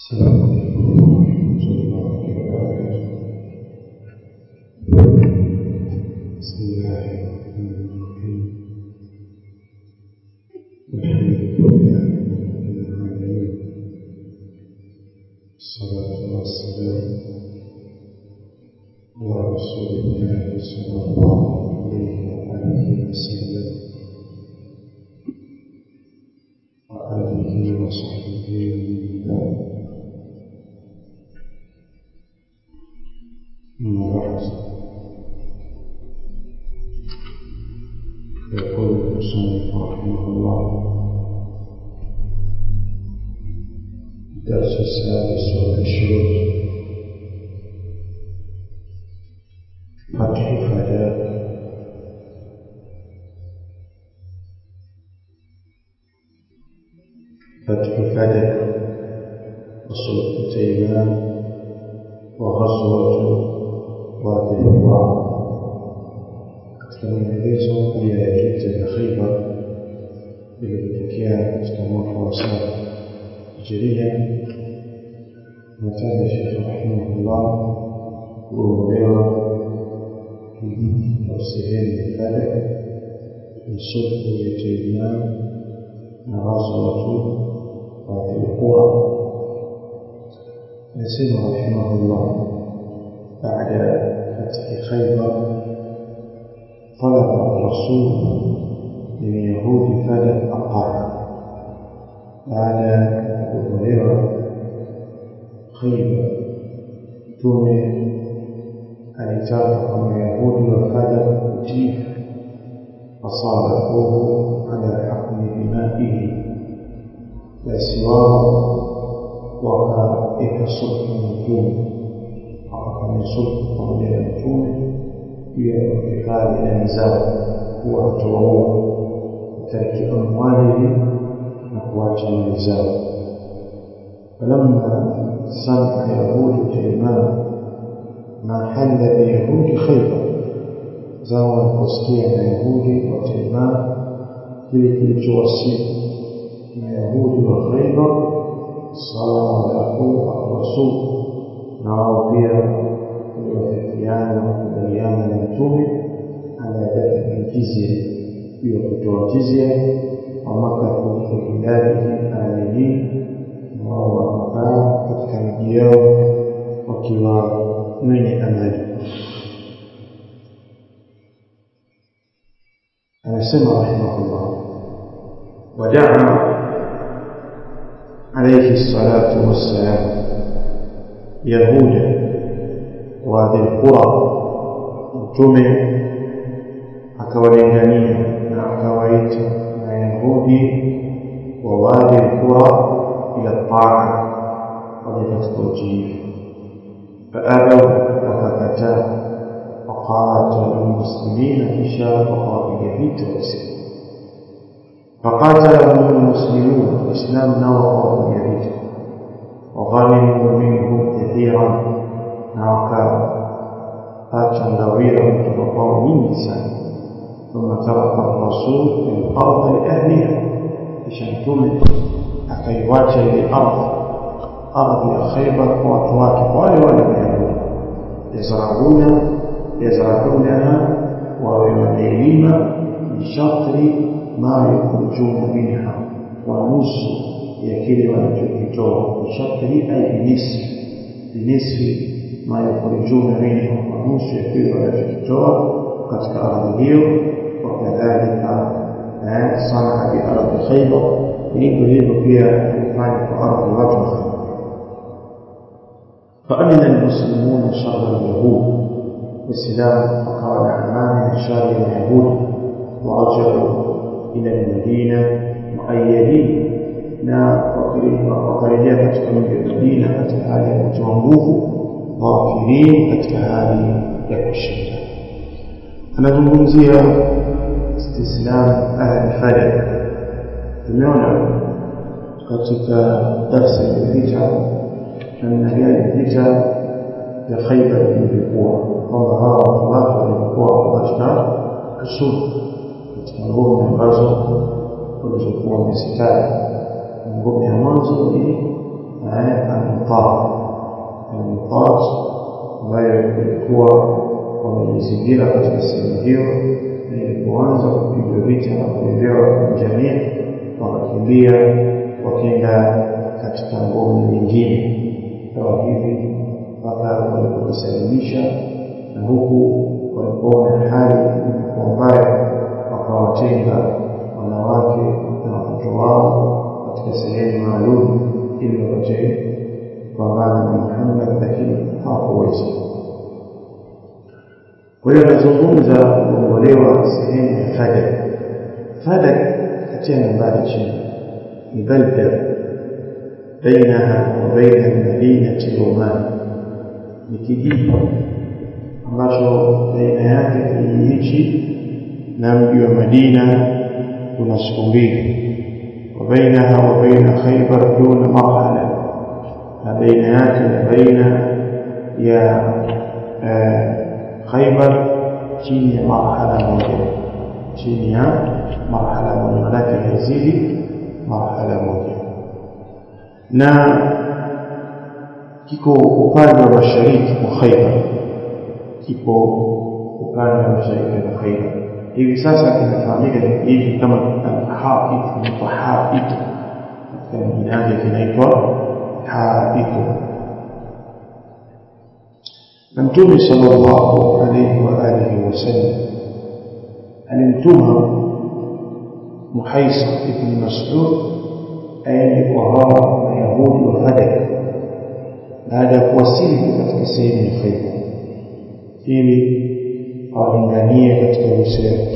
السلام عليكم ورحمة الله وبركاته بسم الله الرحمن الرحيم الحمد لله رب العالمين الصلاة والسلام على رسول الله صلى الله عليه وآله وسلم وآله وصحبه ومن والاه أما بعد يقول المصنف رحمه الله الدرس السادس والعشرون فتح فداك فتح فدك وصلح تيمان وغزوة وادي القرى katika maelezo ya vita vya Khaibar vilivyotokea katika mwaka wa saba hijiria, nataja Shekhe rahimahullah kuondolewa kijiji au sehemu ya Fadak ni sulhu ya Taiman na ghazwatu Wadi al-Qura. Anasema rahimahullah baada فتح خيبر طلب الرسول من يهود فلك الطاعة قال أبو هريرة خيبر تومي alitaka kwa Mayahudi wa Fadak kutii fasalahuhu ala hukmi dimaihi, basi wao wakaweka sulhu na Mtume wakafanya sulhu pamoja na Mtume juu ya kuhifadhi damu zao, kuwa hatowaua kutariki amwalihi na kuacha mali zao. falamma samia yahudu Taiman ma halla biyahudi Khaibar, zao waliposikia Mayahudi wa Taiman kile kilichowasili Mayahudi wa Khaibar, salahu arrasul na wao pia waliwafikiana kukubaliana na mtume ala dafi jizya juu ya kutoa jizya wamakathu fi biladihi aminin na wao wakakaa katika miji yao wakiwa wenye amani anasema rahimahullah wadaa عليه الصلاة والسلام يهودا وهذه القرى mtume akawalingania na akawaita mayahudi wa wadi lqura ila taa waje katika utiifu faabau wakakataa waqatalu lmuslimina kisha wakawapiga vita waislamu فقاتلهم المسلمون الإسلام نوى ويريد وغنموا منهم كثيرا نوكا فاتشا غويرا تبقوا من لسان ثم ترك الرسول الأرض لأهلها لشنتم أكيوات الأرض أرض خيبر وأطواك ولا ولا يهود يزرعون يزرعونها ويعلمون بشطر ما يخرجون منها ونص يكيل wanachokitoa bishakri ay binisfi binisfi ma yukhrijuna minhu wa nusu ya kile wanachokitoa katika ardhi hiyo wakadhalika sanaa biardhi khaibar hivyo hivyo pia alifanya kwa ardhi watu wa khaibar فأمن المسلمون شر اليهود والسلام فقال أمان شر اليهود ورجعوا إلى المدينة مؤيدين na wakarejea katika mji wa Madina katika hali ya kutoa nguvu dhafirin katika hali ya kushinda. Anazungumzia istislam ahli Fadak. Tumeona katika darsa iliyopita namna gani vita vya Khaibar vilivyokuwa, kwamba hawa watu wake walikuwa katika kusudi katika ngome ambazo walizokuwa wamezitaja ngome ya mwanzo ni al-Mutat al-Mutat ambayo ilikuwa wamejizingira katika sehemu hiyo na ilipoanza kupigwa vita na kuelewa jamii wakakimbia wakienda katika ngome nyingine kawa hivi mpaka walipojisalimisha na huku walipoona hali ilikuwa mbaya wakawatenga wanawake na watoto wao katika sehemu maalum ili wapate kupambana na Muhammad, lakini hawakuweza. Kwa hiyo anazungumza kuongolewa sehemu ya Fadak. Fadak katia nambari chini ni balda bainaha wa baina almadinati Oman, ni kijiji ambacho baina yake kijiji hichi na mji wa Madina kuna siku mbili وبينها وبين خيبر دون مرحلة بين ياك بين يا خيبر chini ya marhala moja chini ya marhala moja manake haizidi marhala moja na kiko upande wa mashariki mwa Khaibar kipo upande wa mashariki mwa Khaibar hivi sasa kinafahamika hivi kama al-Haqit kinaitwa Haqit katika jina yake kinaitwa Haqit na Mtume sallallahu alayhi wa alihi wasallam alimtuma Muhaisa ibn Mas'ud aende kwa hao Mayahudi wa Fadak baada ya kuwasili katika sehemu ya Khaibar ili awalinganie katika Uislamu.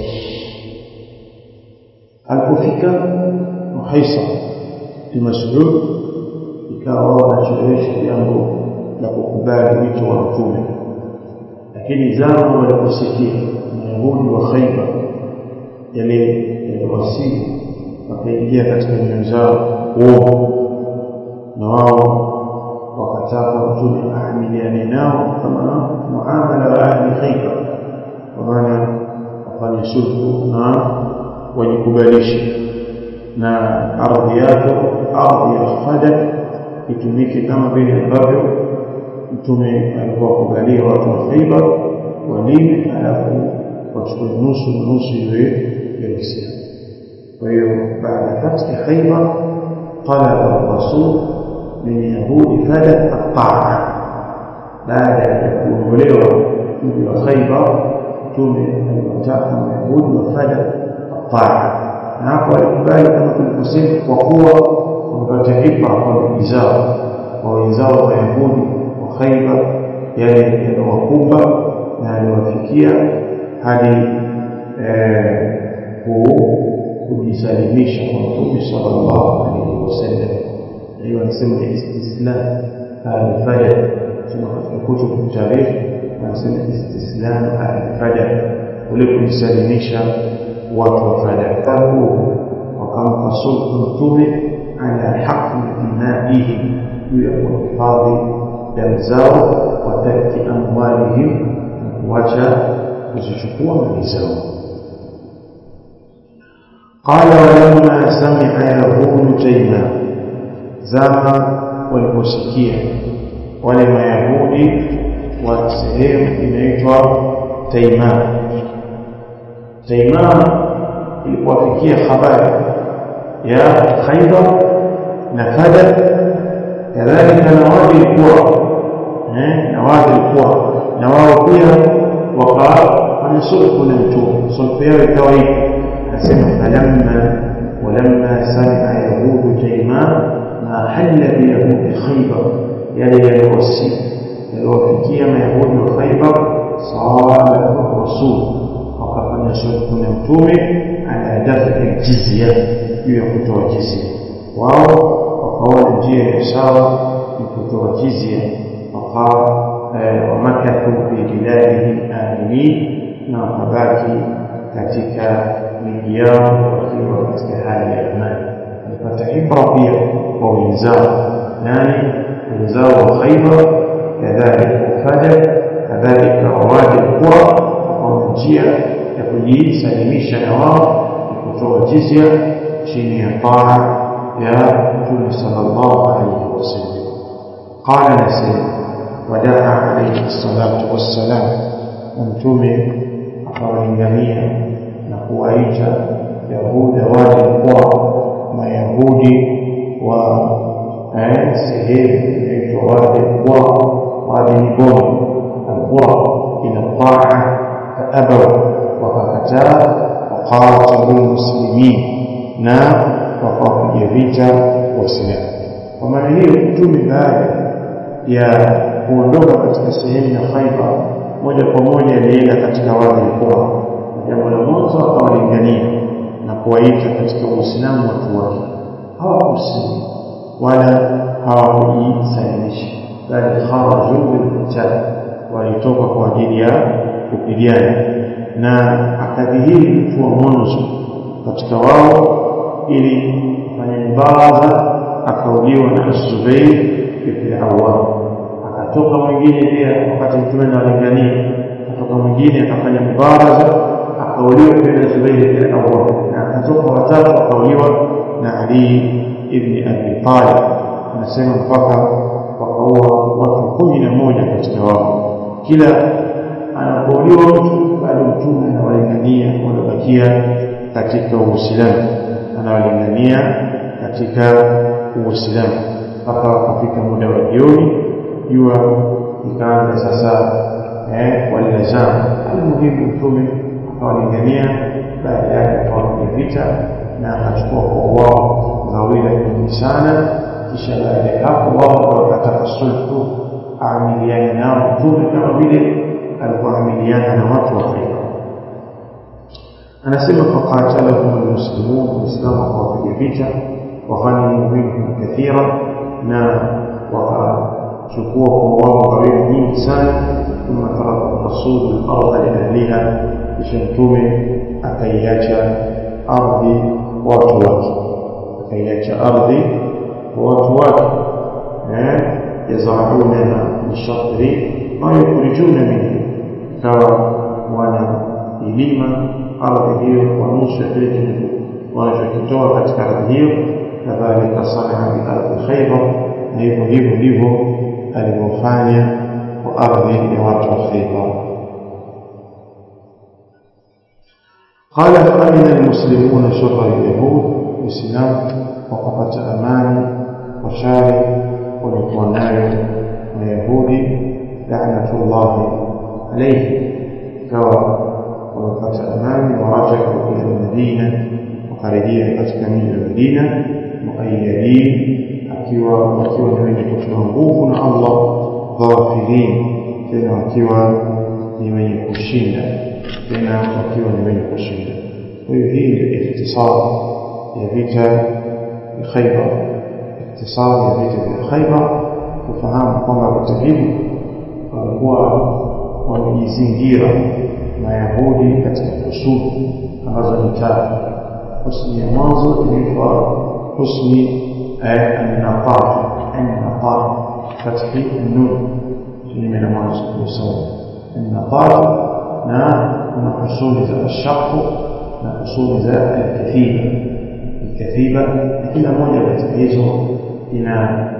Alipofika Muhaisa bin Mas'ud, ikawa wanachelewesha jambo la kukubali wito wa Mtume, lakini zama waliposikia Mayahudi wa Khaibar yale yaliwasili, wakaingia katika nyoyo zao uovu, na wao wakataka Mtume aamiliane nao kama muamala wa ahli Khaibar kwa maana wafanye sulhu na wajikubalishe na ardhi yake ardhi ya Fadak itumike kama vile ambavyo mtume alikuwa kubalia watu wa Khaibar walime, alafu wachukue nusu na nusu iwe ya Uislamu. Kwa hiyo baada ya fathi Khaibar talaba rasul min yahudi Fadak at-ta'a, baada ya kuongolewa mji wa Khaibar mtume aliwataka mayahudi wafanya taa na hapo alikubali kama tulivyosema kwa kuwa wamepata ibra kwa ndugu zao kwa wenzao mayahudi wa khaibar yale yaliyowakumba na yaliyowafikia hadi kujisalimisha kwa mtume sallallahu alaihi wasallam hiyo anasema istislam alfajr sema katika kutubu taarikhi anasema istislam al-fada ule kujisalimisha watu wa fada wakampa sulhu mtume ala haqi dimaihi juu ya kuhifadhi damu zao wa tarki amwalihim na kuacha kuzichukua mali zao قال ولما سمع يهود تيما زما waliposikia wale mayahudi wa sehemu inaitwa Taiman. Taiman ilipowafikia habari ya Khaibar na Fadak, kadhalika na wadi ilikuwa eh, na wadi ilikuwa na wao pia wakafanya sulhu na Mtume. Sulhu yao ikawa hivi, anasema falamma walamma samia yahudu Taiman ma halla biyahudi Khaibar, yale yaliyowasili yaliwafikia mayahudi wa Khaibar sawaba rasul wakafanya sulhu na mtume ala dafi jizya juu ya kutoa jizya wao wakaona njia ya sawa ni kutoa jizya wamakathu fi biladihim aminin na wakabaki katika miji yao wakiwa katika hali ya amani walipata ibra pia kwa wenzao nani wenzao wa Khaibar كذلك فدك كذلك ووادي القرى وقوم njia ya kujisalimisha na wao ni kutoa jizya chini ya taa ya Mtume sallallahu alaihi wasallam. qala nasema wadaa alayhi salatu wassalam mtume akawalingania na kuwaita yahuda wale kwa mayahudi wa sehemu inaitwa wadi kwa wadi ni boni alqura ila taa faabaw wakakataa waqatalu lmuslimin na wakawapiga vita waislamu kwa maana hiyo mtume baada ya kuondoka katika sehemu ya khaibar moja kwa moja alienda katika wadi alqura jambo la mwanzo akawalingania na kuwaita katika uislamu watu wake hawakusilimu wala hawakujisalimisha bali kharaju bilqital walitoka kwa ajili ya kupigana na akadhihiri mtu wa mwanzo katika wao ili kufanya mubaraza akauliwa na Zubair ibn Awwam akatoka mwingine pia wakati mtume analingania akatoka mwingine akafanya mubaraza akauliwa pia na Zubair ibn Awwam na akatoka watatu akauliwa na Ali ibn Abi Talib anasema mpaka wakaua watu kumi na moja katika wao kila anapouliwa mtu bado mtume anawalingania wanabakia katika uislamu anawalingania katika uislamu mpaka wakafika muda wa jioni jua ikaanza sasa eh, walilazama almuhimu mtume akawalingania baada yake akawapiga vita na akachukua kwa wao ngawila nyingi sana kisha baada ya hapo wao wakataka sulhu aamiliane nao mtume kama vile alivyoamiliana na watu wa Khaibar anasema faqatalahum almuslimun waislamu wakawapiga vita waghanimu minhum kathira na wakachukua kwa wao ngawila nyingi sana thumma taraka rasulu larda liahliha kisha mtume akaiacha ardhi watu wake akaiacha ardhi kwa watu wake yazaunaha bishatri ma yukhrijuna minhu ikawa wana ilima ardhi hiyo kwa nusu ya kile wanachokitoa katika ardhi hiyo kadhalika sanaa biardhi khaibar na hivyo hivyo ndivyo alivyofanya kwa ardhi ya watu wa khaibar قال فأمن المسلمون شر اليهود الإسلام وقفت أماني وشارع ولقوناyo mayahudi laanatullahi alayhi ikawa wamepata amani warajau ila lmadina wakarejea katika mji wa madina muayadin akiwa wakiwa ni wenye kutiwa nguvu na allah dhafirin tena wakiwa ni wenye kushinda tena wakiwa ni wenye kushinda kwa hiyo hii ni ikhtisar ya vita ya khaibar ikhtisar ya vita vya khaibar kufahamu kwamba vita hivi walikuwa wamejizingira mayahudi katika husuni ambazo ni tatu husni ya mwanzo inaitwa husni annaqat annaqat fathi nun kinyume na mwanzo kusoma annaqat na kuna husuni za ashaqu na husuni za alkathiba alkathiba na kila moja katika hizo ina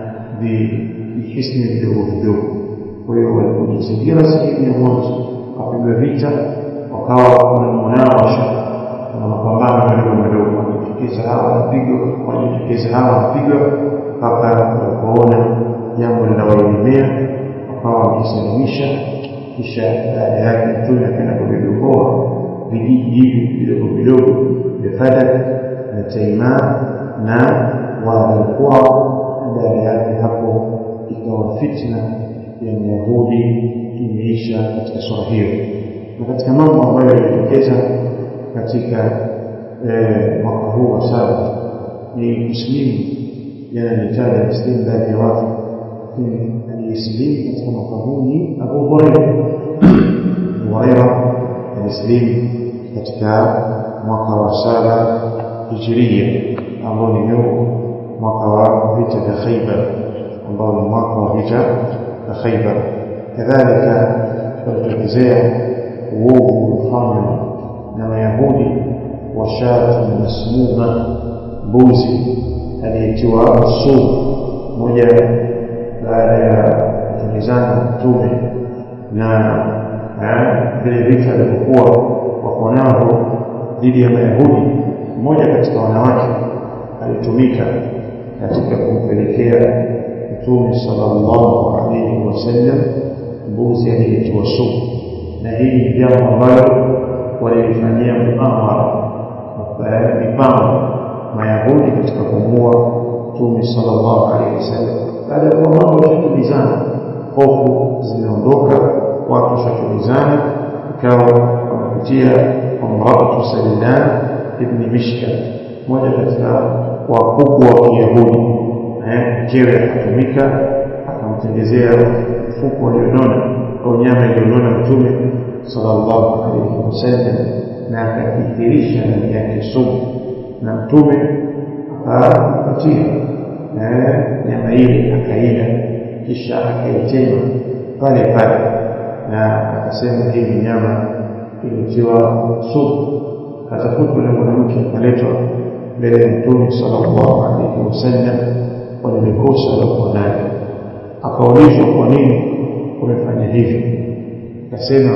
vihisni vidogo vidogo kwa hiyo walipojizingira sehemu ya mwanzo wakapigwa vita wakawa kuna munawasha kuna mapambano madogo madogo wanajitokeza hawa wanapigwa wanajitokeza hawa wanapigwa mpaka walipoona jambo linawaelemea wakawa wamejisalimisha kisha baada yake mtume akaenda kuvigomboa vijiji hivi vidogo vidogo vya fadak na taimaa na wadhalkuwa baada yake hapo ikawa fitna ya myahudi imeisha katika sura hiyo na katika mambo ambayo yalitokeza katika mwaka huu wa saba ni kusilimu jana nitaja muslimu baadhi ya watu lakini aliyesilimu katika mwaka huu ni abu huraira abu huraira alisilimu katika mwaka wa saba hijiria ambao ni mwaka wa vita vya khaibar ambao ni mwaka wa vita vya khaibar kadhalika walitokezea uovu uliofanywa na mayahudi wa shatu masmuma mbuzi aliyetiwa sumu moja baada ya mtume na vile vita alivyokuwa wako navyo dhidi ya Mayahudi. Mmoja katika wanawake alitumika katika kumpelekea Mtume sallallahu alaihi wasallam mbuzi aliyetiwa sumu, na hii ni jambo ambalo walilifanyia muamara mipango Mayahudi katika kumuua Mtume sallallahu alaihi wasallam. Baada ya kuwa mambo yashatulizana, hofu zimeondoka, watu washatulizana, ikawa wamepitia kwa mratu Sallan ibni Mishkal, mmoja katika wakubwa wa Kiyahudi. Mkewe akatumika akamtengezea mfuko ulionona au nyama iliyonona Mtume sallallahu alaihi wasallam, na akakithirisha ndani yake sumu, na Mtume akampatia nyama ile akaila, kisha akaitema pale pale, na akasema hii ni nyama ilitiwa sumu. Akatafutwa yule mwanamke akaletwa mbele ya Mtume sallallahu alaihi wasallam kwa lile kosa aliokuwa nayo. Akaulizwa, kwa nini umefanya hivyo? Akasema,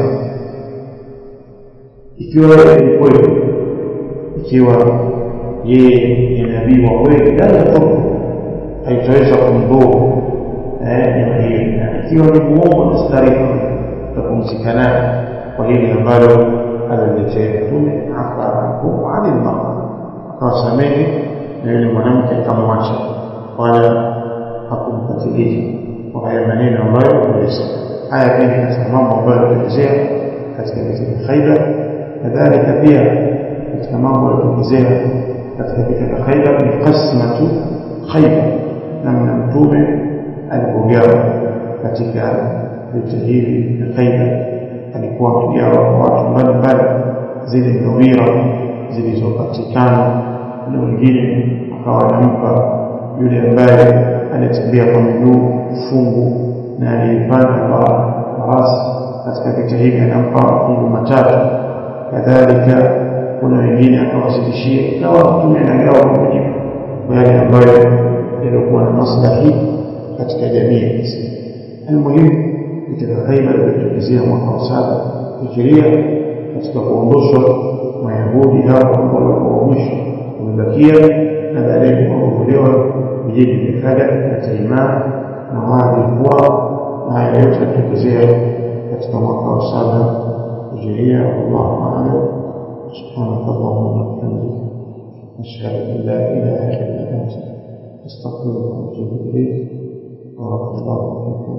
ikiwa yeye ni kweli, ikiwa yeye ni nabii wa kweli, la yadhuru, haitaweza kumdhuru nyama hiyo, na ikiwa ni muongo na starifu, utapumzika naye kwa hili ambalo alaletea Mtume. afa anhu anil mar'a, akawasamehe na yule mwanamke akamwacha, wala hakumpatiliza kwa haya maneno ambayo amesema. Haya pia ni katika mambo ambayo yalitokezea katika vita vya Khaibar. Kadhalika pia katika mambo yalitokezea katika vita vya Khaibar ni qasmatu Khaibar, namna Mtume alipogawa katika vita hivi vya Khaibar. Alikuwa amegawa kwa watu mbalimbali zile ngawira zilizopatikana, na wengine akawa anampa yule ambaye anatembea kwa miguu fungu na aliyepanda kwa farasi katika vita hivi anampa mafungu matatu. Kadhalika kuna wengine akawazidishia, ikawa Mtume anagawa kwa mujibu kwa yale ambayo yaliokuwa na maslahi katika jamii ya Kiislamu. Almuhimu, vita vya Khaibar vilitokezea mwaka wa saba hijiria, katika kuondoshwa Mayahudi hao ambao walikuwa wa mwisho wamebakia, na baadaye kuondolewa vijiji vya Kada na Taimar na Wadi kwao, na haya yote yalitokezea katika mwaka wa saba hijiria. Wallahu a'lam. سبحانك اللهم وبحمدك أشهد أن لا إله إلا أنت أستغفرك وأتوب إليك بارك الله فيكم